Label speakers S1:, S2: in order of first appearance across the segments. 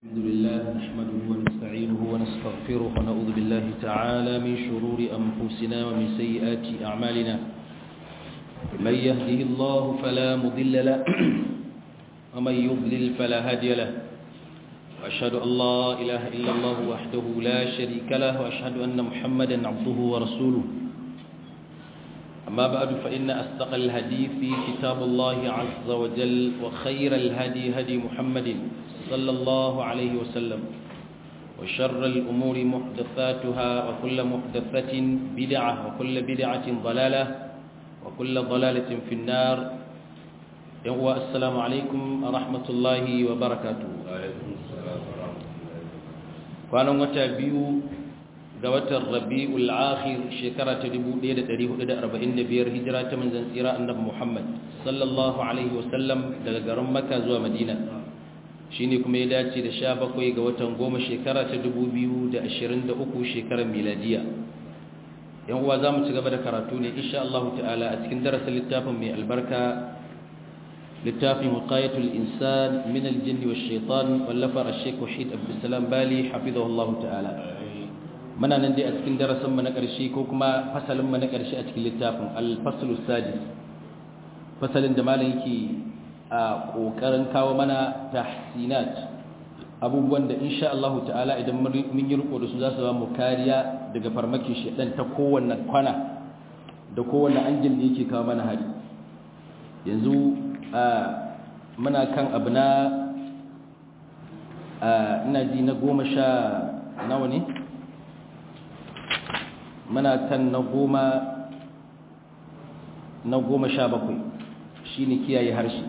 S1: الحمد لله نحمده ونستعينه ونستغفره ونعوذ بالله تعالى من شرور أنفسنا ومن سيئات أعمالنا من يهده الله فلا مضل له ومن يضلل فلا هادي له وأشهد أن لا إله إلا الله وحده لا شريك له وأشهد أن محمدا عبده ورسوله أما بعد فإن أصدق الحديث كتاب الله عز وجل وخير الهدي هدي محمد صلى الله عليه وسلم وشر الأمور محدثاتها وكل محدثة بدعة وكل بدعة ضلالة وكل ضلالة في النار السلام عليكم ورحمة الله وبركاته kwanan wata biyu ga watan rabi'ul akhir shekara ta 1445 hijira ta manzon tsira annabi Muhammad sallallahu alaihi wasallam daga garin Makka zuwa Madina shine kuma ya dace da 17 ga watan goma shekara ta 2023 shekarar miladiya yan uwa zamu ci gaba da karatu ne insha Allah ta'ala a cikin darasin littafin mai albarka littafin wiqayatul insan min al-jinn wash-shaytan wallafar al-shaykh Wahid Abdulsalam Bali hafizahullah ta'ala muna nan dai a cikin darasin mu na ƙarshe ko kuma fasalin mu na ƙarshe a cikin littafin al-faslus sadis fasalin da malam yake a kokarin kawo mana tahsinat abubuwan da insha Allah ta'ala idan mun yi riko da su za su ba mu kariya daga farmakin shedan ta kowanne kwana da kowanne anjin da yake kawo mana hari yanzu muna kan abu na ina ji na goma sha nawa ne muna kan na goma na goma sha bakwai shi ne kiyaye harshe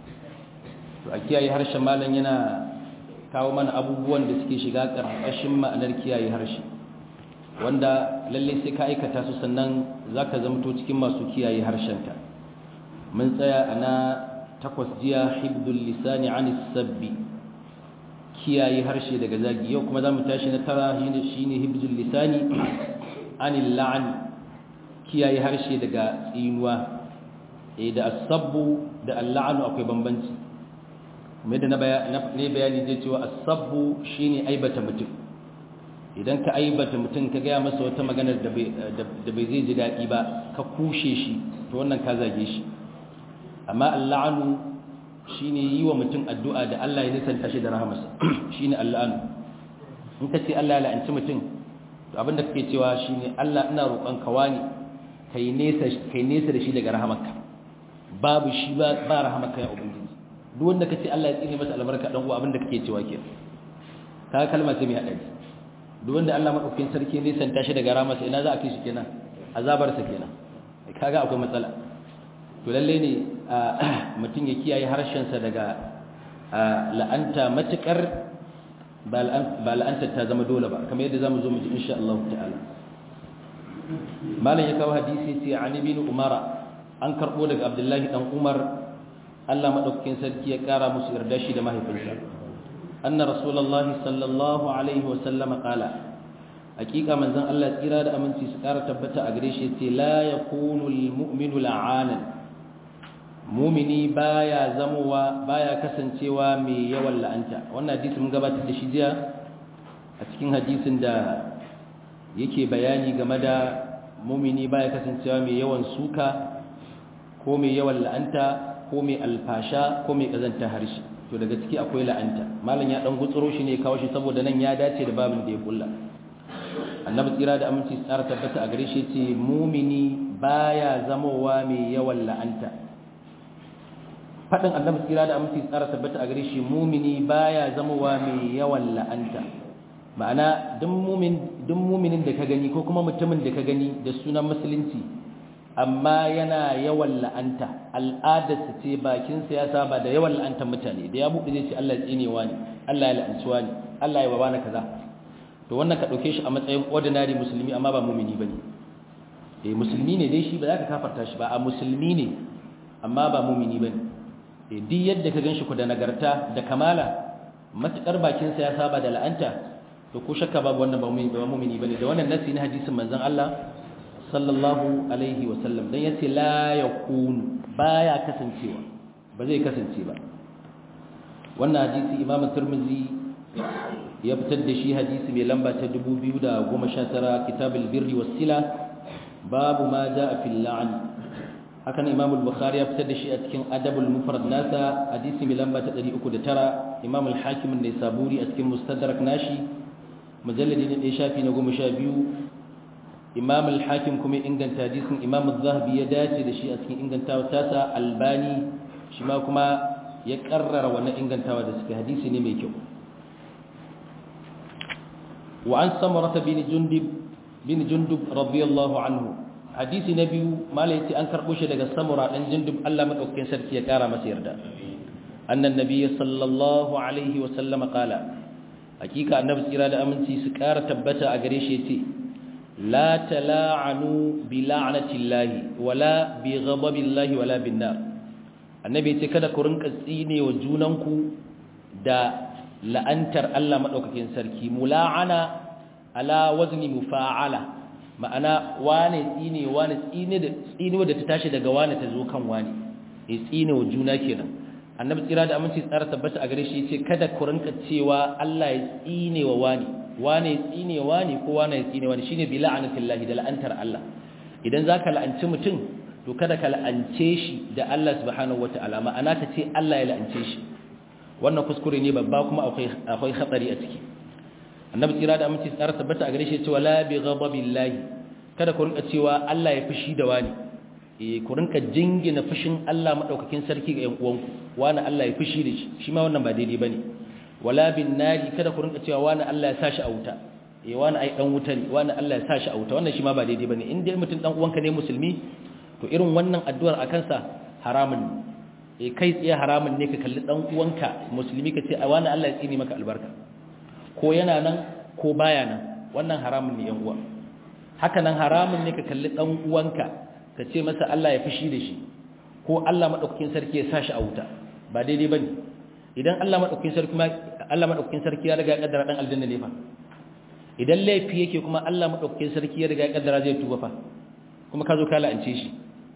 S1: a kiyaye harshe malam yana kawo mana abubuwan da suke shiga ƙarƙashin ma'anar kiyaye harshe wanda lallai sai ka aikata su sannan za ka zamto cikin masu kiyaye harshenka mun tsaya a na takwas jiya hibdul lisani an sabbi kiyaye harshe daga zagi yau kuma za mu tashi na tara shi ne hibdul lisani an la'an kiyaye harshe daga tsinuwa da asabbu da alla'anu akwai bambanci kuma yadda ne bayani zai cewa asabbu shine aibata mutum idan ka aibata mutum ka gaya masa wata maganar da bai zai ji daɗi ba ka kushe shi to wannan ka zage shi amma alla'anu shine yi wa mutum addu'a da Allah ya nisanta shi da rahamarsa shine alla'anu in ka ce Allah ya la'anci mutum to abinda kake cewa shine Allah ina roƙon ka wani kai nesa kai nesa da shi daga rahamarka babu shi ba ba rahamarka ya ubangiji duk wanda kace Allah ya tsine masa albarka dan uwa abinda kake cewa ke ka kalma ce mai hadari duk wanda Allah madaukakin sarki ne san tashi daga rahamarsa ina za a kai shi kenan azabar sa kenan kaga akwai matsala to lalle ne mutum ya kiyaye harshen sa daga la'anta matukar ba la'antar ta zama dole ba kamar yadda zamu zo mu ji insha Allah ta'ala malam ya kawo hadisi sai an ibn umara an karbo daga abdullahi dan umar Allah madaukakin sarki ya kara musu yarda shi da mahaifinsa anna rasulullahi sallallahu alaihi wa sallam qala hakika manzon Allah tsira da aminci su kara tabbata a gare shi sai la yakunu almu'minu la'anan mumini baya zamowa baya kasancewa mai yawan la'anta wannan hadisi mun gabatar da shi jiya a cikin hadisin da yake bayani game da mumini baya kasancewa mai yawan suka ko mai yawan la'anta ko mai alfasha ko mai kazanta harshe to daga ciki akwai la'anta malam ya dan gutsuro shi ne kawo shi saboda nan ya dace da babin da ya kulla annabi tsira da aminci tsara tabbata a gare shi ce mumini baya zamowa mai yawan la'anta faɗin annabi tsira da aminci tsara tabbata a gare shi mumini baya zamowa mai yawan la'anta ma'ana duk muminin da ka gani ko kuma mutumin da ka gani da sunan musulunci amma yana yawan la'anta al'adarsa ce bakinsa ya saba da yawan la'antar mutane da ya buɗe zai ce Allah ya tsinewa ne Allah ya la'ancewa ne Allah ya babana kaza to wannan ka ɗauke shi a matsayin ordinary musulmi amma ba mumini bane eh musulmi ne dai shi ba za ka kafarta shi ba a musulmi ne amma ba mumini bane duk yadda ka gan shi ku da nagarta da kamala matuƙar bakinsa ya saba da la'anta to ko shakka babu wannan ba mumini bane da wannan nasi na hadisin manzon Allah sallallahu alaihi wa sallam dan yace la yakunu baya kasancewa ba zai kasance ba wannan hadisi imamu tirmidhi ya fitar da shi hadisi mai lamba ta 2019 kitabul birri was sila babu ma jaa fil la'n hakan imam al-bukhari ya fitar da shi a cikin adabul mufrad nasa hadisi mai lamba ta 309 imam al-hakim an-nisaburi a cikin mustadrak nashi mujalladi ne shafi na 12 imam al-hakim kuma inganta hadisin imam az-zahabi ya dace da shi a cikin ingantawa tasa albani shi ma kuma ya karrara wannan ingantawa da suke hadisi ne mai kyau wa an samarata bin jundub bin jundub radiyallahu anhu hadisi na biyu malai yace an karbo shi daga samura dan jundub Allah madaukakin sarki ya kara masa yarda annan nabiyyi sallallahu alaihi wa sallam qala hakika annabi tsira da aminci su kara tabbata a gare shi yace la tala'anu bi la'natillahi wala bi ghadabillahi wala bin nar annabi yace kada ku rinka tsine wa junanku da la'antar Allah madaukakin sarki mula'ana ala wazni mufa'ala ma'ana wane tsine wane tsine da tsine da ta tashi daga wane ta zo kan wane eh tsine wa juna kenan annabi tsira da aminci tsara tabbata a gare shi yace kada ku rinka cewa Allah ya tsine wa wani wane ya tsine wani ko wane ya tsine wani shine bi la'anatillahi da la'antar Allah idan zaka la'anci mutum to kada ka la'ance shi da Allah subhanahu wataala ma'ana ka ce Allah ya la'ance shi wannan kuskure ne babba kuma akwai akwai hatsari a ciki annabi tsira da aminci tsara tabbata a gare shi cewa la bi ghadabillahi kada ku rinka cewa Allah ya fushi da wani eh ku rinka jingina fushin Allah madaukakin sarki ga yan uwanku wani Allah ya fushi da shi shi ma wannan ba daidai bane wala bin nari kada ku rinka cewa wani Allah ya sashi a wuta eh wani ai dan wuta ne wani Allah ya sashi a wuta wannan shi ma ba daidai bane in dai mutum dan uwanka ne musulmi to irin wannan addu'ar akan sa haramun ne kai tsaye haramun ne ka kalli dan uwanka musulmi ka ce wani Allah ya tsini maka albarka ko yana nan ko baya nan wannan haramun ne yan uwa haka nan haramun ne ka kalli dan uwanka ka ce masa Allah ya fushi da shi ko Allah madaukakin sarki ya sashi a wuta ba daidai bane idan Allah madaukakin sarki ma Allah madaukakin sarki ya riga ya kaddara dan aljanna ne fa idan laifi yake kuma Allah madaukakin sarki ya riga ya kaddara zai tuba fa kuma ka zo ka la'ance shi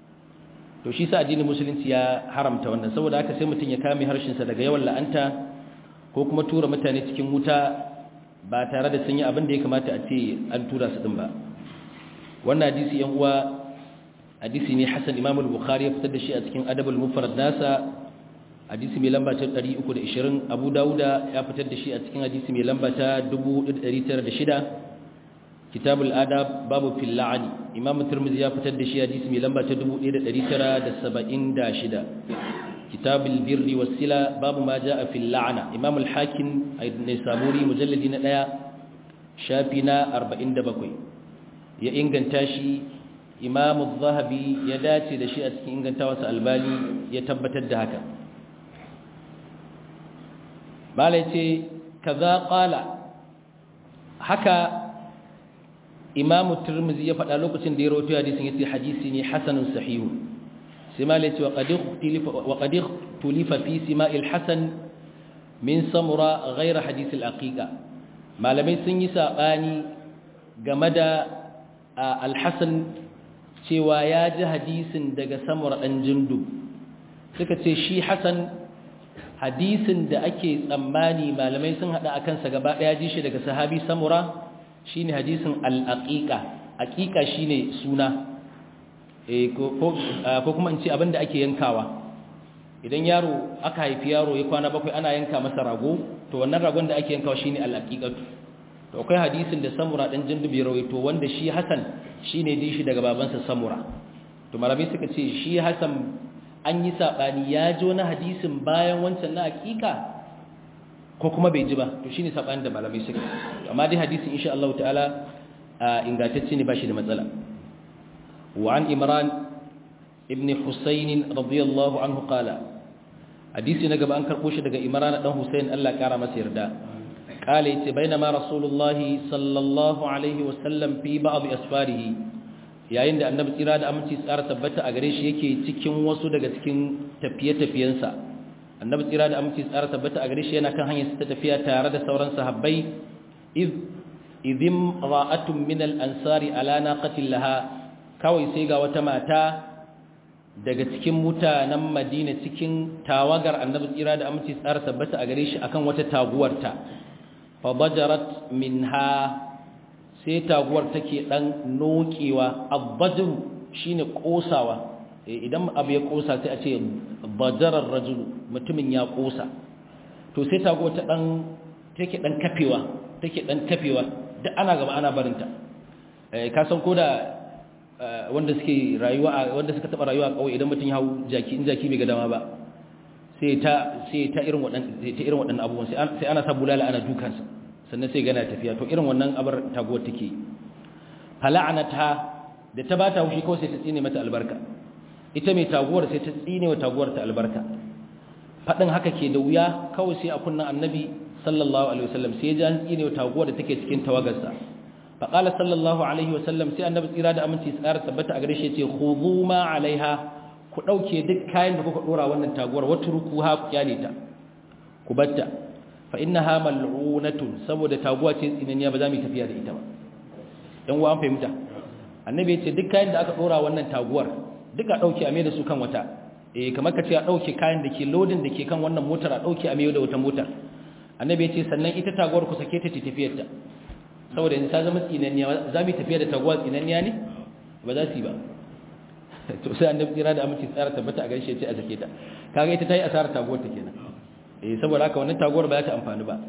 S1: to shi sa addinin musulunci ya haramta wannan saboda haka sai mutum ya kame harshensa daga yawan la'anta ko kuma tura mutane cikin wuta ba tare da sun yi abin da ya kamata a ce an tura su din ba wannan hadisi yan uwa hadisi ne Hassan Imam al-Bukhari ya fitar da shi a cikin Adab al-Mufrad nasa hadisi mai lamba ta 320 Abu Dawuda ya fitar da shi a cikin hadisi mai lamba ta 1906 kitab al-adab babu fil la'ani imam tirmidhi ya fitar da shi hadisi mai lamba ta 1976 kitab al-birri was sila babu ma jaa fil la'na imam al-hakim ibn saburi mujalladi na 1 shafi na 47 ya inganta shi imam az-zahabi ya dace da shi a cikin ingantawarsa albani ya tabbatar da haka malai ce kaza qala haka imamu turmizi ya faɗa lokacin da ya rawaito hadisin yace hadisi ne hasanun sahihu sai ma lai wa qad ikhtilifa wa qad ikhtilifa fi sima'il hasan min samura ghayra hadith al-aqiqa malamai sun yi sabani game da al-hasan cewa ya ji hadisin daga samura dan jindu suka ce shi hasan hadisin da ake tsammani malamai sun hada akan sa gaba daya ji shi daga sahabi samura shine hadisin al-aqiqa aqiqa shine suna eh ko ko kuma in ce abinda ake yankawa idan yaro aka haifi yaro ya kwana bakwai ana yanka masa rago to wannan ragon da ake yankawa shine al-aqiqatu to akwai hadisin da samura dan jindubi rawaito wanda shi hasan shine din shi daga babansa samura to malamai suka ce shi hasan an yi sabani ya ji wani hadisin bayan wancan na aqiqa ko kuma bai ji ba to shine sabanin da malamai suka amma dai hadisin insha Allah ta'ala ingantacce ne bashi da matsala wa an imran ibn husayn radiyallahu anhu qala hadisi na gaba an karbo shi daga imran dan husayn Allah kara masa yarda qala yace bainama rasulullahi sallallahu alaihi wasallam fi ba'd asfarihi yayin da annabi tsira da aminci tsara tabbata a gare shi yake cikin wasu daga cikin tafiye-tafiyensa annabi tsira da aminci tsara tabbata a gare shi yana kan hanyar ta tafiya tare da sauran sahabbai iz idim ra'atun min al-ansari ala naqatin laha kawai sai ga wata mata daga cikin mutanen Madina cikin tawagar annabi tsira da aminci tsara tabbata a gare shi akan wata taguwarta fa fa bajarat minha sai taguwar take dan nokewa abbajru shine kosawa idan abu ya kosa sai a ce bajarar rajulu mutumin ya kosa to sai taguwar ta dan take dan kafewa take dan kafewa duk ana gaba ana barinta eh ka san koda wanda suke rayuwa wanda suka taba rayuwa a kauye idan mutum ya hau jaki in jaki bai ga dama ba sai ta sai ta irin waɗannan sai ta irin waɗannan abubuwan sai sai ana sa bulala ana dukansa sannan sai gana tafiya to irin wannan abar taguwar take fala'anata da ta bata hushi kawai sai ta tsine mata albarka ita mai taguwar sai ta tsine wa taguwar ta albarka fadin haka ke da wuya kawai sai a kunnan annabi sallallahu alaihi wasallam sai ya ji an tsine wa taguwar da take cikin tawagarsa faqala sallallahu alaihi wasallam sai annabi tsira da aminci tsara tabbata a gare shi yace khudhu ma alaiha ku dauke duk kayan da kuka dora wannan taguwar watrukuha ku kyale ta ku batta fa innaha mal'unatun saboda taguwa ce tsinaniya ba za mu tafiya da ita ba dan uwa an fahimta annabi ya ce duk kayan da aka dora wannan taguwar duk a dauke a mai da su kan wata eh kamar ka ce a dauke kayan da ke loading da ke kan wannan motar a dauke a mai da wata motar annabi ya ce sannan ita taguwar ku sake ta tafiyar ta saboda yanzu ta zama tsinaniya za mu tafiya da taguwa tsinaniya ne ba za su yi ba to sai annabi tsira da aminci tsara tabbata a gaishe ce a sake ta kaga ita ta yi asarar taguwar ta kenan eh saboda haka wannan taguwar ba za ta amfani ba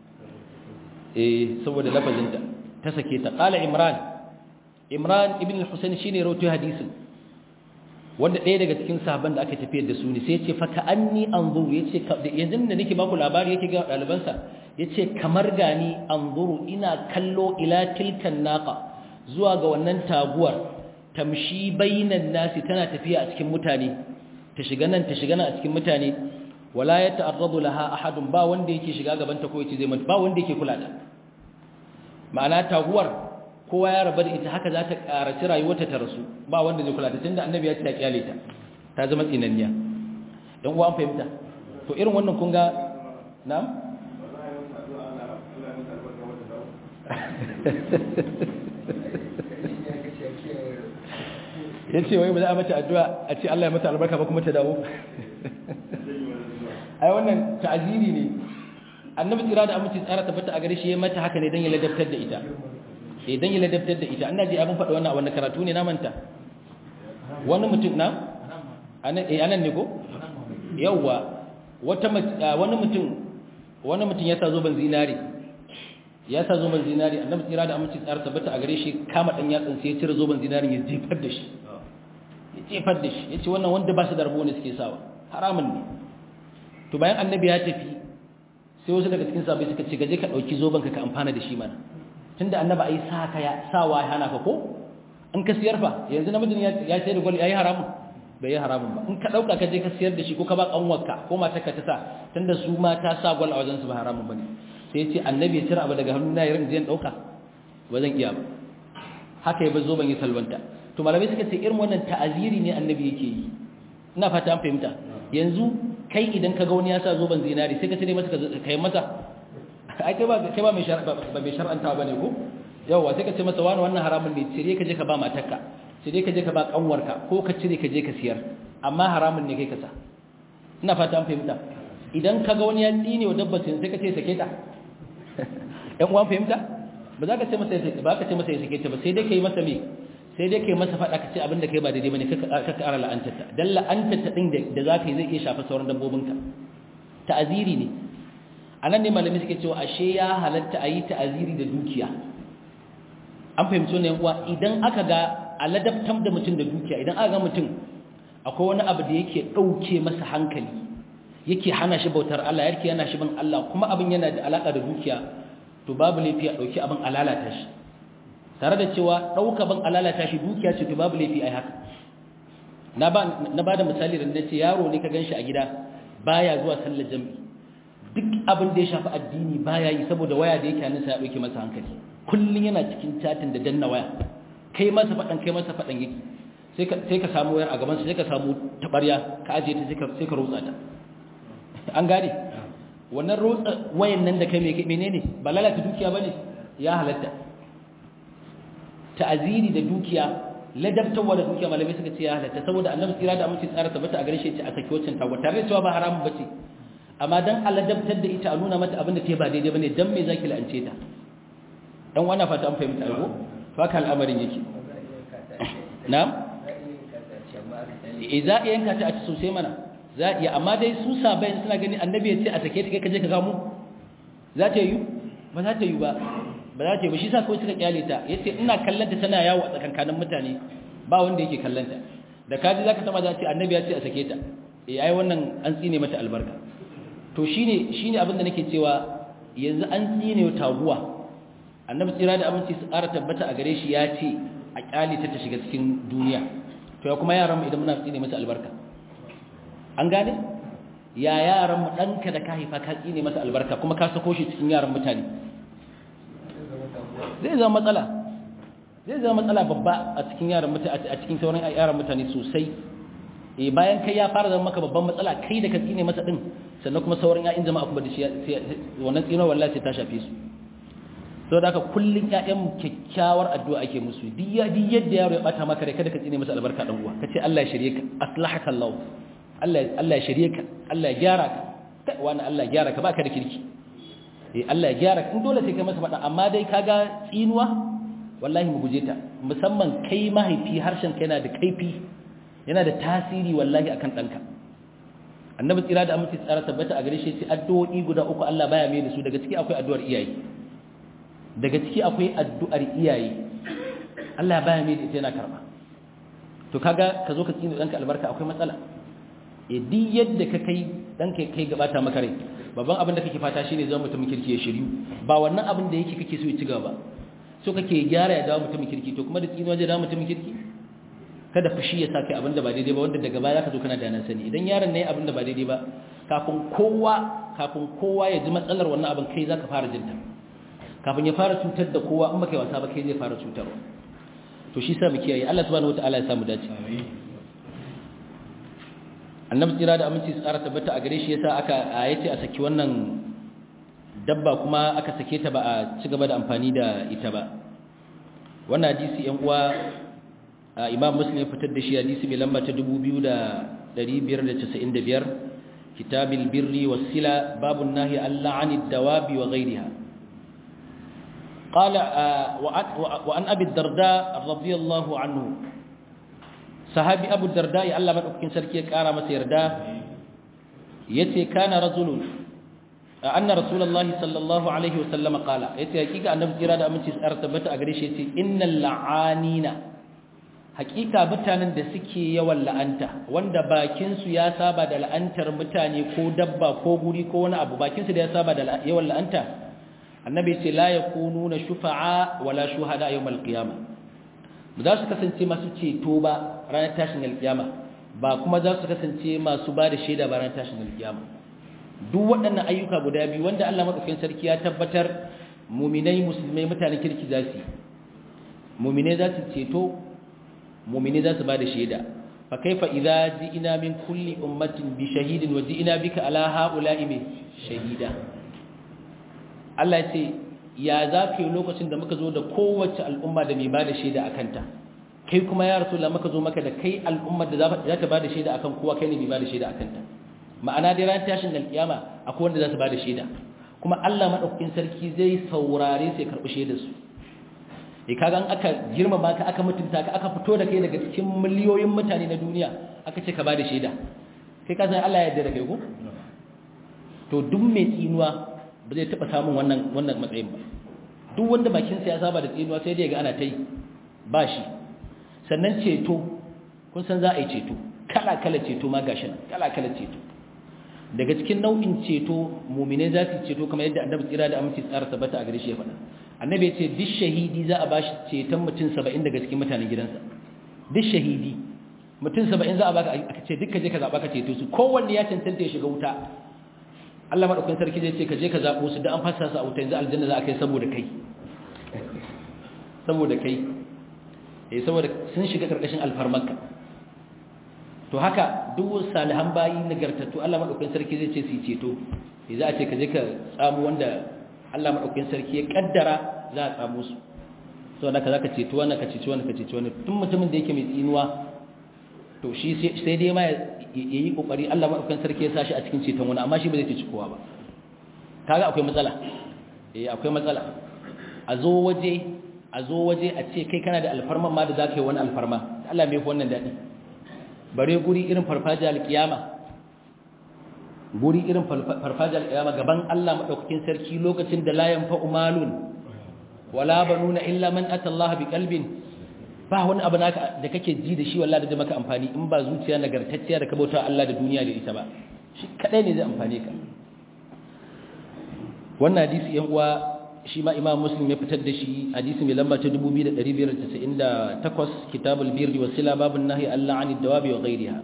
S1: eh saboda lafazinta ta sake ta qala imran imran ibn al-husayn shine rawaito hadisin wanda ɗaya daga cikin sahabban da aka tafiyar da su ne sai ya ce fa ka'anni anzuru yace yanzu da nake baku labari yake ga ɗalibansa yace kamar gani anzuru ina kallo ila tilkan naqa zuwa ga wannan taguwar tamshi bainan nasi tana tafiya a cikin mutane ta shiga nan ta shiga nan a cikin mutane wala ya ta'arradu laha ahadun ba wanda yake shiga gaban ta ko yace zai mata ba wanda yake kula da ma'ana taguwar kowa ya rabu da ita haka za ta karaci rayuwarta ta rasu ba wanda zai kula da tunda annabi ya ce ta kyale ta ta zama tsinanniya dan uwa an fahimta to irin wannan kun ga na'am ya ce wai ba za a mata addu'a a ce Allah ya mata albarka ba kuma ta dawo ai wannan ta'aziri ne annabi tsira da aminci tsara tabbata a gare shi ya mata haka ne don ya ladabtar da ita eh don ya ladabtar da ita annabi abin faɗa wannan a wannan karatu ne na manta wani mutum na anan eh anan ne ko yawa wata wani mutum wani mutum ya sa zoben zinari ya sa zoben zinari annabi tsira da aminci tsara tabbata a gare shi kama dan yatsin sai ya cire zoben zinari ya jefar da shi ya jefar da shi yace wannan wanda ba su da rabo ne suke sawa haramun ne to bayan annabi ya tafi sai wasu daga cikin sahabbai suka ce gaje ka dauki zoben ka ka amfana da shi mana tunda annabi ai sa ka ya sawa ya hana ka ko in ka siyar fa yanzu namijin ya ya sai da gwal yayi haramun bai yi haramun ba in ka dauka ka je ka siyar da shi ko ka ba kanwarka ko matarka ta sa tunda su ma ta sa gwal a wajen su ba haramun bane sai ya ce annabi ya cire abu daga hannu na yarin zai dauka ba zan iya ba haka ya bar zoben ya salwanta to malamai suka ce irin wannan ta'aziri ne annabi yake yi ina fata an fahimta yanzu kai idan ka ga wani ya sa zoben zinari sai ka cire masa ka yi masa ai kai ba kai ba mai ba mai shar'anta bane ko yawa sai ka ce masa wani wannan haramun ne cire ka je ka ba matarka cire ka je ka ba kanwarka ko ka cire ka je ka siyar amma haramun ne kai ka sa ina fata an fahimta idan ka ga wani ya tsine wa dabba sai ka ce sake ta ɗan uwan fahimta ba za ka ce masa ba ka ce masa ya sake ta ba sai dai kai masa me sai dai kai masa faɗa ka ce abinda kai ba daidai bane ka ƙara la'antarta dan la'antarta din da za ka yi zai iya shafa sauran dabbobinka ta'aziri ne anan ne malami suke cewa ashe ya halatta a yi ta'aziri da dukiya an fahimci ne uwa idan aka ga aladabtar da mutum da dukiya idan aka ga mutum akwai wani abu da yake ɗauke masa hankali yake hana shi bautar Allah yake yana shi bin Allah kuma abin yana da alaka da dukiya to babu laifi a ɗauki abin alalata shi tare da cewa ɗauka ban alalata shi dukiya ce to babu laifi a haka na ba da misali da nace yaro ne ka gan shi a gida baya zuwa sallar jami'i duk abin da ya shafi addini baya yi saboda waya da yake hannunsa ya ɗauke masa hankali kullum yana cikin chatin da danna waya kai masa faɗan kai masa faɗan yake sai ka samu wayar a gaban sai ka samu taɓarya ka ajiye ta sai ka rotsa ta an gane wannan rotsa wayan nan da kai menene ba lalata dukiya bane ya halatta ta'aziri da dukiya ladabtawa da dukiya malamai suka ce ya halatta saboda annabi tsira da amince tsara tabbata a gare shi ce a saki waccan tawa tare da cewa ba haramun bace amma dan aladabtar da ita a nuna mata abin da ta ba daidai bane dan me zaki la'ance ta dan wannan fata an fahimta ko haka al'amarin yake na'am eh za a yanka ta a ci sosai mana za a iya amma dai su sabayin suna gani annabi ya ce a sake ta kai kaje ka gamu za ta yi ba za ta yi ba ba za ta yi ba shi sa kawai suka kyale ta yace ina kallanta tana yawo a tsakankanin mutane ba wanda yake kallanta da kaji zaka taba za ce annabi ya ce a sake ta eh ai wannan an tsine mata albarka to shine shine abin da nake cewa yanzu an tsine taguwa annabi tsira da abinci su ƙara tabbata a gare shi ya ce a kyale ta ta shiga cikin duniya to ya kuma yaran mu idan muna tsine masa albarka an gane ya yaran mu danka da ka haifa ka tsine masa albarka kuma ka sako shi cikin yaran mutane zai zama matsala zai zama matsala babba a cikin yaran mutane a cikin sauran yaran mutane sosai eh bayan kai ya fara zama maka babban matsala kai da ka tsine masa din sannan kuma sauran ƴaƴan jama'a kuma da shi wannan tsino wallahi sai ta shafe su saboda haka kullun ƴaƴan kyakkyawar addu'a ake musu duk yadda yaro ya bata maka rai kada ka tsine masa albarka dan uwa kace Allah ya shirye ka aslahaka Allah Allah Allah ya shirye ka Allah ya gyara ka wani Allah ya gyara ka baka da kirki eh Allah ya gyara in dole sai kai masa fada amma dai kaga tsinuwa wallahi mu guje ta musamman kai mahaifi harshen kai yana da kaifi yana da tasiri wallahi akan danka annabi tsira da amince tsara tabbata a gare shi sai addu'o'i guda uku Allah baya mai da su daga ciki akwai addu'ar iyaye daga ciki akwai addu'ar iyaye Allah baya mai da ita yana karba to kaga ka zo ka tsine danka albarka akwai matsala e duk yadda ka kai danka kai gabata maka rai babban abin da kake fata shine zama mutumin kirki ya shiryu ba wannan abin da yake kake so ya ci gaba so kake gyara ya dawo mutumin kirki to kuma da tsinuwa zai dawo mutumin kirki kada fushi ya sake abin da ba daidai ba wanda daga baya ka zo kana da nan sani idan yaron ne abin da ba daidai ba kafin kowa kafin kowa ya ji matsalar wannan abin kai zaka fara jinta kafin ya fara cutar da kowa in baka yi wasa ba kai zai fara cutarwa to shi sa mu kiyaye Allah subhanahu wataala ya samu dace annabi tsira da aminci tsara tabbata a gare shi yasa aka ayace a saki wannan dabba kuma aka sake ta ba a ci gaba da amfani da ita ba wannan hadisi yan uwa imam muslim ya fitar da shi hadisi mai lamba ta 2595 kitabil birri was sila babun nahi alla anid dawabi wa ghayriha قال وعن أبي الدرداء رضي الله عنه صحابي أبو الدرداء الله من أبكين سركي كارا مسيردا يتي كان رجل أن رسول الله صلى الله عليه وسلم قال يتي حقيقة أن نبتي رادة أمن تسأر تبت أغريش يتي إن اللعانين حقيقة بتانا دسكي يوال لأنت وند باكنسو يا سابا دا لأنتر متاني كو دبا كو غوري كو وانا أبو باكنسو يا سابا دا يوال لأنت annabi ce la yakununa shufa'a wala shuhada yawmal qiyamah ba za su kasance masu ceto ba ranar tashin alkiyama ba kuma za su kasance masu ba da shaida ba ranar tashin alkiyama duk waɗannan ayyuka guda biyu wanda Allah madaukakin sarki ya tabbatar muminai musulmai mutanen kirki za su muminai za su ceto muminai za su ba da shaida fa kaifa idza ji'ina min kulli ummatin bi shahidin wa ji'ina bika ala ha'ula'i min shahida Allah ya ce ya za ka yi lokacin da muka zo da kowace al'umma da mai ba da shaida a kanta kai kuma ya rasu muka zo maka da kai al'ummar da za ta ba da shaida a kan kowa kai ne mai ba da shaida a kanta ma'ana dai ran tashin alƙiyama akwai wanda za su ba da shaida kuma Allah maɗaukakin sarki zai saurare sai karɓi shaidar su e kaga an aka girmama ka aka mutunta ka aka fito da kai daga cikin miliyoyin mutane na duniya aka ce ka ba da shaida kai ka san Allah ya yarda da kai ko to duk mai tsinuwa ba zai taɓa samun wannan wannan matsayin ba duk wanda bakinsa ya saba da tsinuwa sai dai ga ana ta yi ba shi sannan ceto kun san za a yi ceto kala-kala ceto ma gashi nan kala-kala ceto daga cikin nau'in ceto mumine za su ceto kamar yadda annabi tsira da aminci tsara tabbata a gare shi ya faɗa annabi ya ce duk shahidi za a bashi ceton mutum saba'in daga cikin mutanen gidansa duk shahidi mutum saba'in za a baka aka ce duk ka je ka zaɓa ka ceto su kowanne ya cancanta ya shiga wuta Allah madaukakin sarki zai ce ka je ka zabo su da an fasa su a wuta yanzu aljanna za a kai saboda kai saboda kai eh saboda sun shiga karkashin alfarmarka to haka duk salihan bayi nagartattu Allah madaukakin sarki zai ce su ceto eh za a ce ka je ka tsamo wanda Allah madaukakin sarki ya kaddara za a tsamo su saboda ka zaka ceto wannan ka ceto wannan ka ceto wannan tun mutumin da yake mai tsinuwa to shi sai dai ma yayi kokari Allah madaukakin sarki ya sashi a cikin ceton wani amma shi ba zai ci kowa ba kaga akwai matsala eh akwai matsala a zo waje a zo waje a ce kai kana da alfarma ma da zaka yi wani alfarma Allah mai wannan dadi bare guri irin farfajiyar alkiyama guri irin farfajiyar alkiyama gaban Allah madaukakin sarki lokacin da la yanfa umalun wala banuna illa man ata Allah bi qalbin ba wani abu naka da kake ji da shi wallahi da maka amfani in ba zuciya nagartacciya da ka bauta Allah da duniya da ita ba shi kadai ne zai amfane ka wannan hadisi yan uwa shi ma imam muslim ya fitar da shi hadisi mai lamba ta 2598 kitabul birri was sila babun nahyi Allah anid dawabi wa ghayriha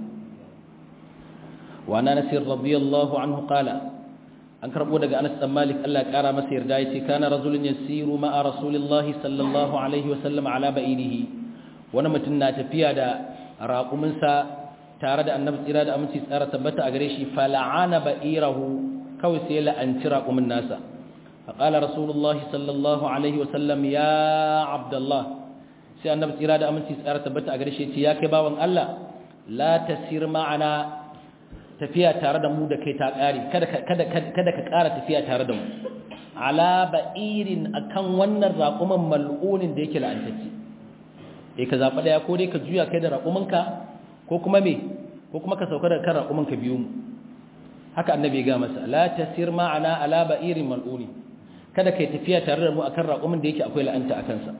S1: wa ana nasir radiyallahu anhu qala an karbo daga Anas dan Malik Allah ya kara masa yarda yace kana rajulun yasiru ma'a rasulillahi sallallahu alaihi wa sallam ala ba'irihi wani mutum na tafiya da raƙuminsa tare da annabi tsira da aminci tsara tabbata a gare shi fala'ana ba'irahu kawai sai la'anci raƙumin nasa faƙala rasulullahi sallallahu alaihi wasallam ya abdullah sai annabi tsira da aminci tsara tabbata a gare shi ce ya kai bawan Allah la tasir ma'ana tafiya tare da mu da kai ta ƙare kada ka ƙara tafiya tare da mu ala ba'irin akan wannan raƙumin mal'unin da yake la'antacce eh ka zaɓa ɗaya ko dai ka juya kai da raƙuminka ko kuma me ko kuma ka sauka da kan raƙuminka biyu mu haka annabi ga masa la tasir ma'ana ala ba'irin mal'uni kada kai tafiya tare da mu akan raƙumin da yake akwai la'anta a kansa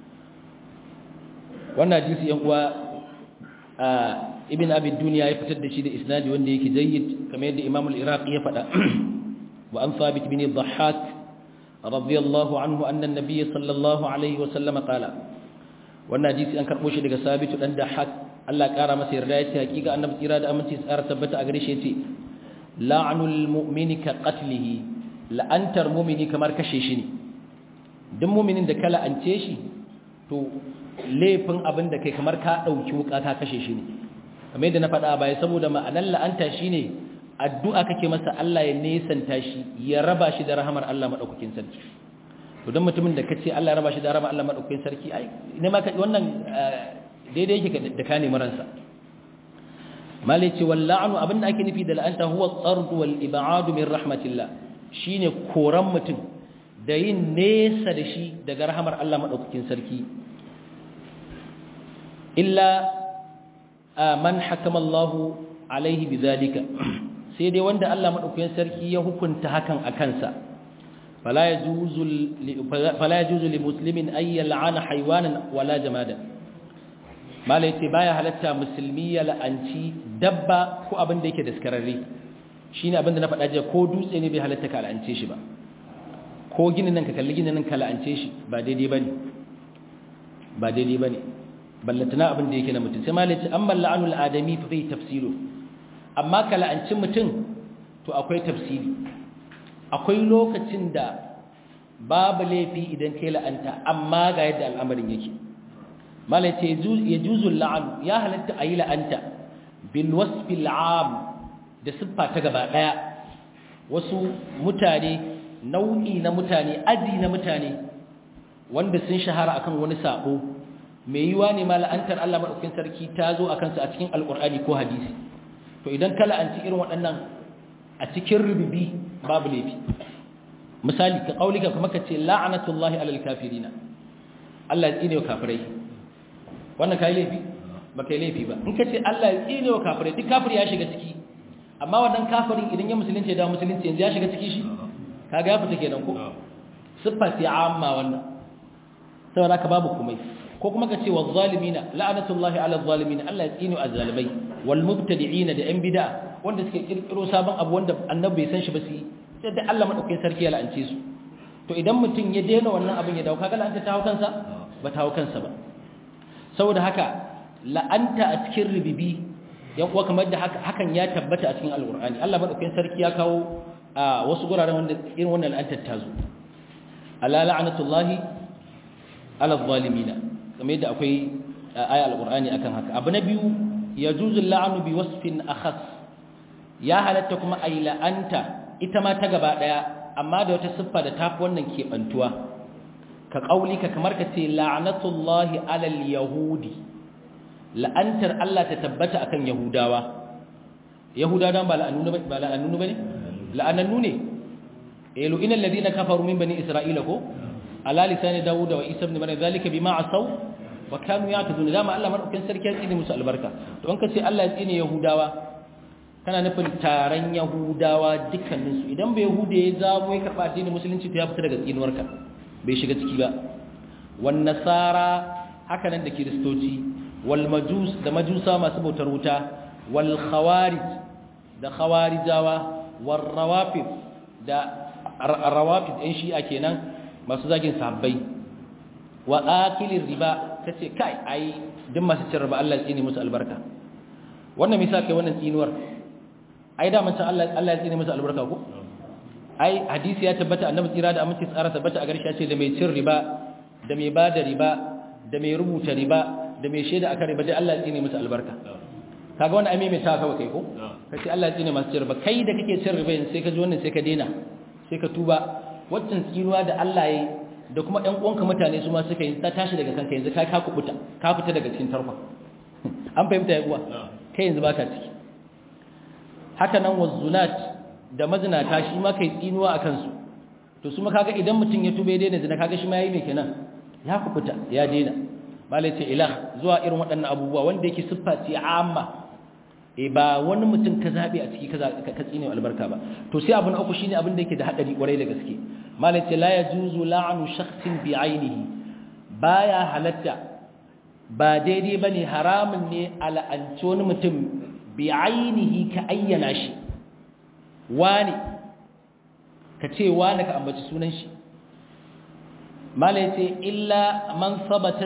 S1: wannan hadisi yan uwa ibn abi dunya ya fitar da shi da isnadi wanda yake jayyid kamar yadda imam al-iraqi ya faɗa wa an thabit bin dhahhak radiyallahu anhu anna an-nabiy sallallahu alaihi wa sallam qala wannan hadisi an karbo shi daga sabitu dan dahhak Allah kara masa yarda yace hakika annabi tsira da aminci tsara tabbata a gare shi yace la'anul mu'mini ka qatlihi la'antar mu'mini kamar kashe shi ne duk mu'minin da ka la'ance shi to laifin abin da kai kamar ka dauki wuka ka kashe shi ne kamar yadda na faɗa baya saboda ma'anar la'anta shine addu'a kake masa Allah ya nesanta shi ya raba shi da rahamar Allah madaukakin sarki to dan mutumin da kace Allah ya raba shi da rahamar Allah madaukakin sarki ai ne ma wannan daidai yake da ka nemi ransa malai ce walla'anu abinda ake nufi da la'anta huwa tsard wal ib'ad min rahmatillah shine koran mutum da yin nesa da shi daga rahamar Allah madaukakin sarki illa man hakama Allah alaihi bidhalika sai dai wanda Allah madaukakin sarki ya hukunta hakan a kansa fala yajuzu fala yajuzu li muslimin ay yal'ana haywanan wala jamadan malai ce baya halatta musulmi ya la'anci dabba ko abin da yake daskararre shine abin da na faɗa jiya ko dutse ne bai halatta ka la'ance shi ba ko ginin nan ka kalli ginin nan ka la'ance shi ba daidai bane ba daidai bane ballantana abin da yake na mutum sai malai ce amma la'anul adami fa fi tafsiru amma ka la'anci mutum to akwai tafsiri akwai lokacin da babu laifi idan kai la'anta amma ga yadda al'amarin yake malai ce ya juzu la'anu ya halatta a yi la'anta bil wasfil am da siffa ta gaba daya wasu mutane nau'i na mutane aji na mutane wanda sun shahara akan wani sabo mai yiwa ne ma la'antar Allah madaukakin sarki ta zo akan su a cikin alqur'ani ko hadisi to idan ka la'anci irin waɗannan a cikin rububi babu laifi misali ka kaulika kuma ka ce la'anatullahi alal kafirina Allah ya tsine wa kafirai wannan kai laifi ba kai laifi ba in ka ce Allah ya tsine wa kafirai duk kafiri ya shiga ciki amma wannan kafirin idan ya musulunci da musulunci yanzu ya shiga ciki shi kaga ya fita kenan ko siffa ce amma wannan saboda ka babu komai ko kuma ka ce wa zalimina la'anatullahi ala zalimina Allah ya tsine wa zalimai wal mubtadi'ina da yan bid'a wanda suke kirkiro sabon abu wanda annabi bai san shi ba su sai da Allah madaukakin sarki ya la'ance su to idan mutum ya daina wannan abin ya dawo kaga la'anta ta hawo kansa ba ta hawo kansa ba saboda haka la'anta a cikin ribibi yan uwa kamar da hakan ya tabbata a cikin alqur'ani Allah madaukakin sarki ya kawo a wasu guraren wanda irin wannan la'antar ta zo ala la'natullahi ala zalimina kamar yadda akwai aya alqur'ani akan haka abu na biyu yajuzu la'nu bi wasfin akhas ya halatta kuma ay la'anta ita ma ta gaba daya amma da wata siffa da tafi wannan kebantuwa ka kaulika kamar ka ce la'natullahi alal yahudi la'antar Allah ta tabbata akan yahudawa yahuda dan ba la'annu ba ba la'annu bane la'anannu ne elu inal ladina kafaru min bani isra'ila ko ala lisani dawud wa isa ibn maryam zalika bima asaw wa kanu ya'tadun dama Allah madaukakin sarki ya tsine musu albarka to an kace Allah ya tsine yahudawa kana nufin taron yahudawa dukkaninsu idan bai yahuda ya zamo ya karɓa addinin musulunci ta ya fita daga tsinuwarka bai shiga ciki ba wan nasara haka nan da kiristoci wal majus da majusa masu bautar wuta wal khawarij da khawarijawa war rawafid da rawafid ɗin shi'a kenan masu zagin sahabbai wa akilir riba kace kai ai duk masu cin riba Allah ya tsine musu albarka wannan misa kai wannan tsinuwar ai da mun san Allah Allah ya tsine musu albarka ko ai hadisi ya tabbata annabi tsira da aminci tsara tabbata a garshe ce da mai cin riba da mai bada riba da mai rubuta riba da mai shaida akan riba dai Allah ya tsine musu albarka kaga wannan ai mai ta kawai kai ko kace Allah ya tsine masu cin riba kai da kake cin riba sai ka ji wannan sai ka daina sai ka tuba waccan tsinuwa da Allah ya da kuma ɗan uwanka mutane su ma suka yi ta tashi daga kanka yanzu ka ka kubuta ka fita daga cikin tarfa an fahimta ya uwa kai yanzu baka ciki haka nan wazunat da mazinata shi ma kai tsinuwa a kansu to su ma kaga idan mutum ya tube daina zina kaga shi ma yayi me kenan ya kubuta ya daina malai ce ilah zuwa irin waɗannan abubuwa wanda yake siffa ce amma e ba wani mutum ka zabe a ciki ka tsine albarka ba to sai abu na uku shine abin da yake da hadari kwarai da gaske malai ce la yajuzu la'nu shakhsin bi ainihi baya halatta ba daidai bane haramun ne al'anci wani mutum bi ainihi ka ayyana shi wani ka ce wani ka ambaci sunan shi malai ce illa man sabata